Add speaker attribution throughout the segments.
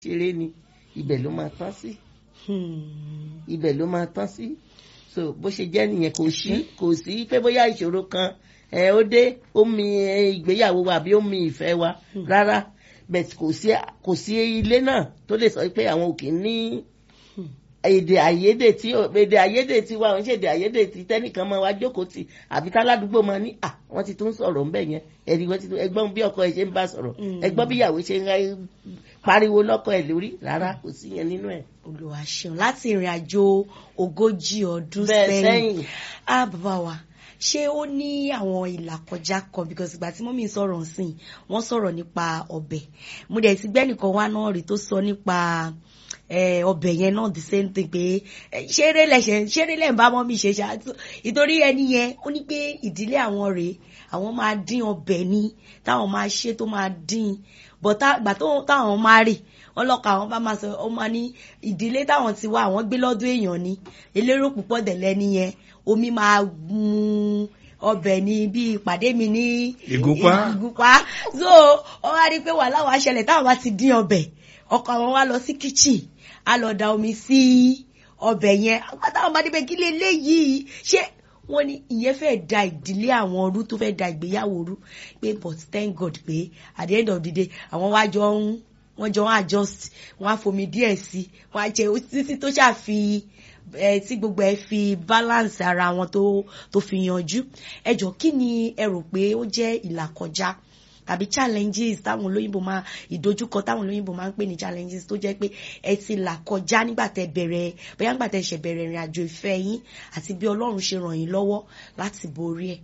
Speaker 1: ṣeré ni ibẹ̀ ló máa tán sí ibẹ̀ ló máa tán sí so bó ṣe jẹ́ nìyẹn kò sí kò sí pé bóyá ìṣòro kan ẹ ó dé ó mi ìgbéyàwó wa àbí ó mi ìfẹ́ wa rárá bẹ́ẹ̀ kò sí kò sí ilé náà tó lè sọ pé àwọn ò kì í ní èdè àìyedè tí èdè àìyedè tí wa òun ṣe èdè àìyedè tí tẹnìkan máa wá jókòó tì àbí táládùúgbò máa ní à wọ́n ti tún sọ̀rọ̀ ńbẹ̀ yẹn ẹ̀rí wọ́n ti tún ẹgbọ́n bí ọkọ ẹ̀ ṣe ń bá sọ̀rọ̀ ẹgbọ́n bí ìyàwó ṣe ń pariwo lọ́kọ ẹ̀ lórí rárá kò sí yẹn nínú ẹ̀.
Speaker 2: Olúwa ṣeun láti ìrìn àjò ogójì ọdún
Speaker 1: Bẹ́ẹ̀
Speaker 2: sẹ́yìn
Speaker 1: sẹ́yìn.
Speaker 2: á bàbá wa ṣé ó ní àwọn ìlàkọjá kan because ìgbà tí mọ́mí sọ̀rọ̀ nsìn wọ́n sọ̀rọ̀ nípa ọbẹ̀ mo dẹ̀ ti gbẹ́nìkan wá náà rí tó sọ nípa eh, ọbẹ̀ yẹn náà the same thing pé eh, ṣeré lẹ̀ṣẹ̀ ṣeré lẹ̀ ń bá mọ́mí ṣe ṣáàtú ìtorí ẹni yẹn ó ní pé ìdílé àwọn rèé àwọn máa dín ọbẹ̀ ni táwọn máa ṣe tó máa dín but tá- ìgbà tó- táwọn máa rì wọn lọkọ àwọn bá máa sọ ọ máa ní ìdílé táwọn ti wá àwọn gbé lọ́dún èèyàn ni elérò púpọ̀ dẹ̀lẹ́ nìyẹn omi máa mú ọbẹ̀ ni bí ìpàdé mi ní
Speaker 3: Ìgúnpá.
Speaker 2: ìgúnpá so ọ wá rí i pé wàhálà wàá ṣẹlẹ̀ táwọn bá ti dín ọbẹ̀ ọkọ àwọn wá lọ sí kitchen á lọ da omi sí ọbẹ̀ yẹn àwọn táwọn bá débẹ̀ kí lè léyìí ṣé wọ́n ní ìyẹn fẹ́ da ìdílé àwọn rú tó fẹ́ da ìgbéyàwó rú pé but thank God pé at the end of the day àwọn wá jọ ń wọ́n jọ ń adjust wọ́n á fomi díẹ̀ sí wọ́n á jẹ títí tó ṣàfi ẹ tí gbogbo ẹ fi balance ara wọn tó tó fi yanjú ẹ jọ kí ni ẹ rò pé ó jẹ́ ìlàkọjá tàbí challenges táwọn olóyìnbó máa ìdojúkọ táwọn olóyìnbó máa ń pè ní challenges tó jẹ́ pé ẹ ti là kọjá nígbà tẹ́ bẹ̀rẹ̀ bóyá nígbà tẹ́ ṣe bẹ̀rẹ̀ ìrìn àjò ìfẹ́ yín àti bí Ọlọ́run ṣe ràn yín lọ́wọ́ láti borí ẹ̀.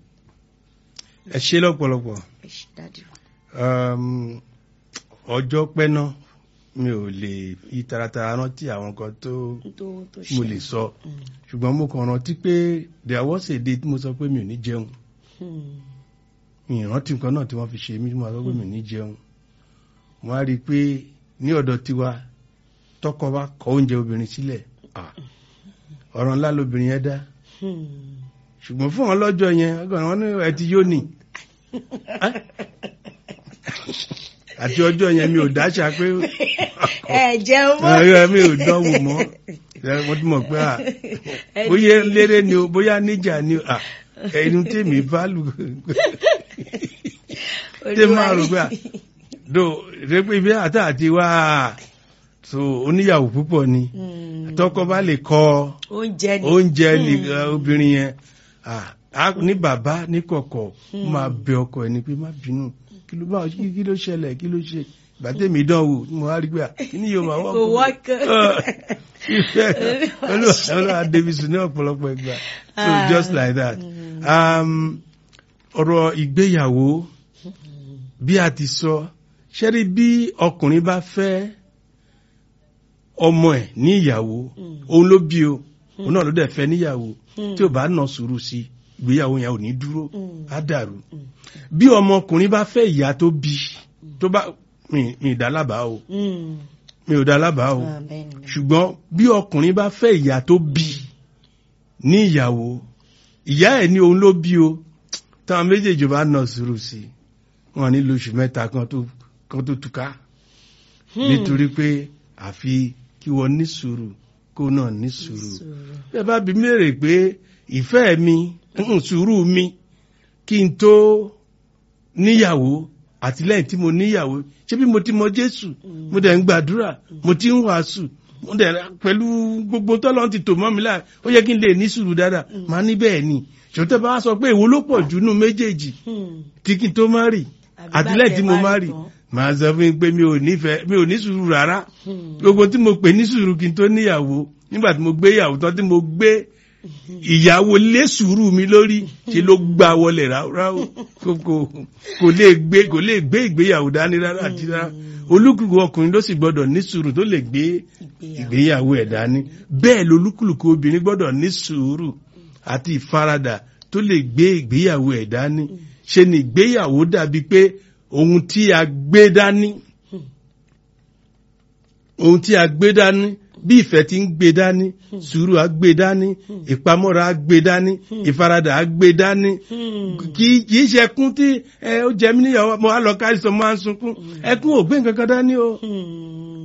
Speaker 3: ẹ ṣe lọ́pọ̀lọpọ̀
Speaker 2: Ẹ ṣé, Daddy.
Speaker 3: um, ọjọ́ pẹ́ náà mi ò lè fi taratara rántí àwọn kan tó
Speaker 2: tó tó
Speaker 3: mo
Speaker 2: ṣe.
Speaker 3: lè sọ ṣùgbọ́n mo kàn rántí pé there was a day tí mo sọ pé mi ò ní jẹun
Speaker 2: Hmm.
Speaker 3: mi ì rántí nǹkan náà tí wọ́n fi ṣe mí tí mo sọ pé mi ò ní jẹun mo á rí i pé ní ọ̀dọ̀ tiwa tọkọ bá kọ oúnjẹ obìnrin sílẹ̀ ah, ọ̀rọ̀ ńlá lobìnrin yẹn dá
Speaker 2: Hmm.
Speaker 3: ṣùgbọ́n fún wọn lọ́jọ́ yẹn ọgọ́rùn wọn ní ẹ ti yóò nì àti ọjọ́ yẹn mi ò dáṣà pé
Speaker 2: ẹ jẹun mọ́.
Speaker 3: ẹ mi ò dánwò mọ́ ẹ, mo ti mọ̀ pé à bóyá léré ni o bóyá níjà ni o à ẹni tèmi bá lù tè máa rò pé à do rẹ pé ibi àtà àti wá so oníyàwó púpọ̀ ni
Speaker 2: Hmm.
Speaker 3: tọkọ bá lè kọ
Speaker 2: oúnjẹ ni.
Speaker 3: oúnjẹ nìkan obìnrin yẹn ah, á ní bàbá ní kọ̀kọ̀ máa bẹ ọkọ ẹni pé má bínú kí ló bá kí kí ló ṣẹlẹ̀ kí ló ṣe gbàtẹ́mi dánwò mo wá rí pé à, kí ni yóò máa wọ́pọ̀
Speaker 2: Kò wọ́kọ̀.
Speaker 3: ìfẹ́ olúwa davis ní ọ̀pọ̀lọpọ̀ ìgbà so
Speaker 2: Ah.
Speaker 3: just like that um, ọ̀rọ̀ ìgbéyàwó bí a ti sọ ṣẹ́rí bí ọkùnrin bá fẹ́ ọmọ ẹ̀ ní ìyàwó òun ló bí o òun náà ló dẹ̀ fẹ́ níyàwó tí ò bá nà sùúrù sí ìgbéyàwó yẹn ò ní dúró á dàrú bí ọmọkùnrin bá fẹ́ ìyá tó bí tó bá mi mi dá lábàá o
Speaker 2: Hmm.
Speaker 3: mi ò dá lábàá o
Speaker 2: Ah, bẹ́ẹ̀ ni, bẹ́ẹ̀ ni.
Speaker 3: ṣùgbọ́n bí ọkùnrin bá fẹ́ ìyá tó bí ní ìyàwó ìyá ẹ̀ ní òun ló bí o táwọn méjèèjì bá nà sùúrù sí i wọn ní lóṣù mẹ́ta kan tó kan tó túká nítorí pé àfi kí wọ́n ní sùúrù kó náà ní sùúrù
Speaker 2: Sùúrù.
Speaker 3: bẹ́ẹ̀ bá bí mèrè pé ìfẹ́ mi mm, sùúrù mi kí n tó níyàwó àti lẹ́yìn tí mo níyàwó ṣé bí mo ti mọ Jésù mo dẹ̀ ń gbàdúrà mo ti ń wàásù mo dẹ̀ pẹ̀lú gbogbo tọ́lọ́ ti tò mọ́ mi láà ó yẹ kí n lè ní sùúrù dáadáa màá ní bẹ́ẹ̀ ni ṣòtẹ́ bá wá sọ pé èwo ló pọ̀ jù nù méjèèjì
Speaker 2: Hmm.
Speaker 3: tí kí n tó má rì
Speaker 2: Àbí
Speaker 3: àti
Speaker 2: bá
Speaker 3: lẹ́yìn tí
Speaker 2: tẹ
Speaker 3: mo
Speaker 2: wá
Speaker 3: má
Speaker 2: rí
Speaker 3: rì
Speaker 2: tán.
Speaker 3: màá sọ fún yín pé mi ò nífẹ̀ẹ́ mi ò ní sùúrù rárá
Speaker 2: Hmm.
Speaker 3: gbogbo tí mo pè ní sùúrù kí n tó níyàwó nígbà tí mo gbé ìyàwó tán tí mo gbé ìyàwó lé sùúrù mi lórí ṣe ló gbà wọlé ráúráú kò kò- kò lè gbé kò lè gbé ìgbéyàwó dání rárá àti rárá olúkúlùkù ọkùnrin ló sì gbọ́dọ̀ ní sùúrù tó lè gbé
Speaker 2: Ìgbéyàwó.
Speaker 3: ìgbéyàwó ẹ̀ dání bẹ́ẹ̀ lolúkúlùkù obìnrin gbọ́dọ̀ ní sùúrù àti ìfaradà tó lè gbé ìgbéyàwó ẹ̀ dání ṣe ni ìgbéyàwó dàbí pé ohun tí a gbé dání ohun tí a gbé dání bí ìfẹ́ ti ń gbé dání sùúrù á gbé dání ìpamọ́ra á gbé dání ìfaradà á gbé dání kì í kì í ṣe ẹkún tí ẹ ó jẹ mí níyàwó mo á lọ kárí sọ mo á ń sunkún ẹkún ò gbé nǹkan kan dání o